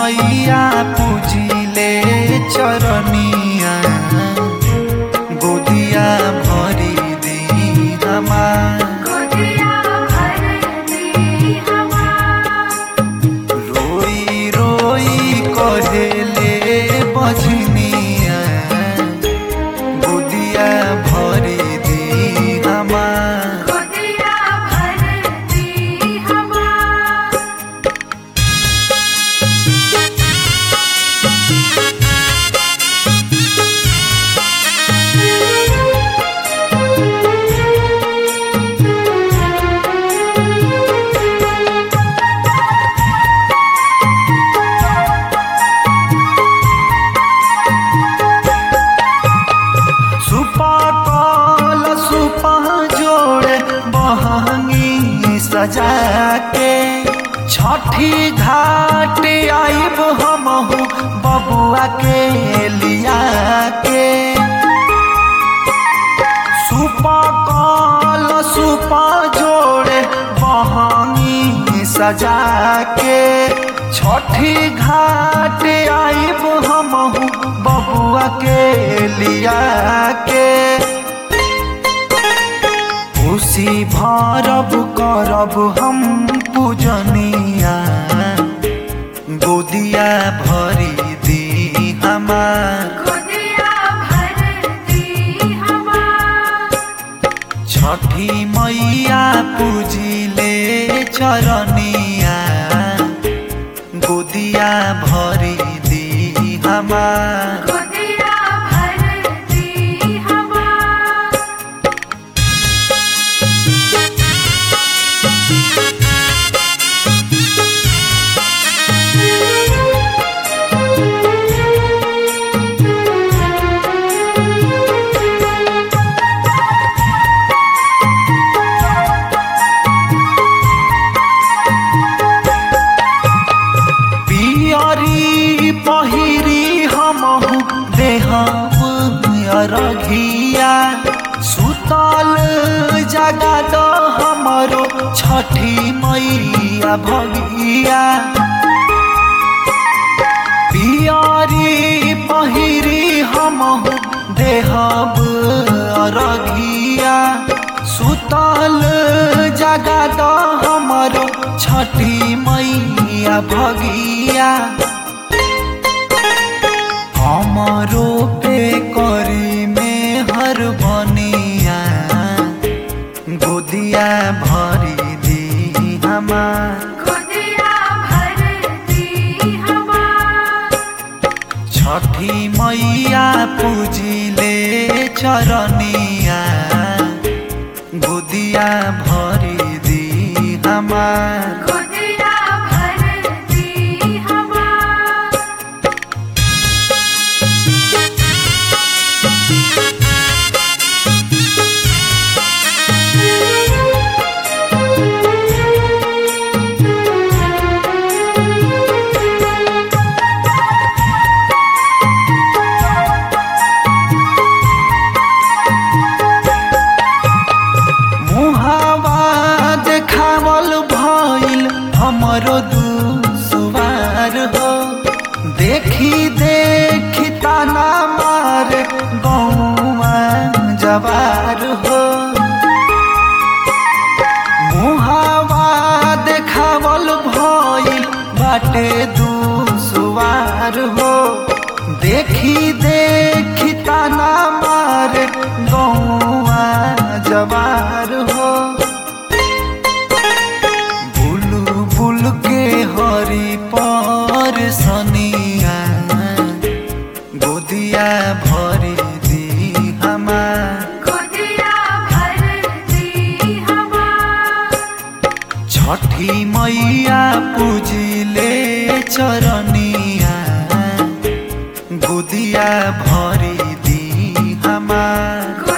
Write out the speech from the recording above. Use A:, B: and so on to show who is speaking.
A: मैया पूजिले चरनिया गोदिया भरी दी हमार
B: गोदिया भर दी हमार
A: रोई रोई कहेले बजनिया गोदिया भरी दी हमार
B: गोदिया भर दी हमार
A: सुपा कल सुपा जोड़े बहंगी सजा के छठी घाट आइब हमहू बबुआ के लिया के सुपा कल सुपा जोड़े बहंगी सजा के छठी घाट आइब हमहू बबुआ के लिया के खुशी भरब करब हम पूजनिया गोदिया भरी दी हमार
B: गोदिया भर दी हमार
A: छठी मैया पूजिले चरनिया गोदिया भरी दी हमार
B: गोदिया भर दी हमार
A: पियरी पहिरी हमहु देहब अरघिया सुतल जगा द हमरो छठी मैया भगिया पियरी पहिरी हमहु देहब अरघिया सुतल जगा द हमरो छठी मैया भगिया हमरो पे करी में हर बनिया गोदिया भरी दी हमार
B: गोदिया भर दी हमार
A: छठी मैया पूजिले चरनिया गोदिया भरी दी हमार
B: गोदिया भर दी हमार
A: मुहावा देखावल भइल हमरो दुसवार हो देखी देखी ताना मार गौवा जवार हो मुहावा देखावल भइल बाटे दुसवार हो देखी देखी ताना मार गौवा जवार हो बुलु बुल के हरी पर सनिया गोदिया भरी दी हमार
B: गोदिया भर दी हमार
A: छठी मैया पूजिले चरनिया गोदिया भरी दी हमार
B: गोदिया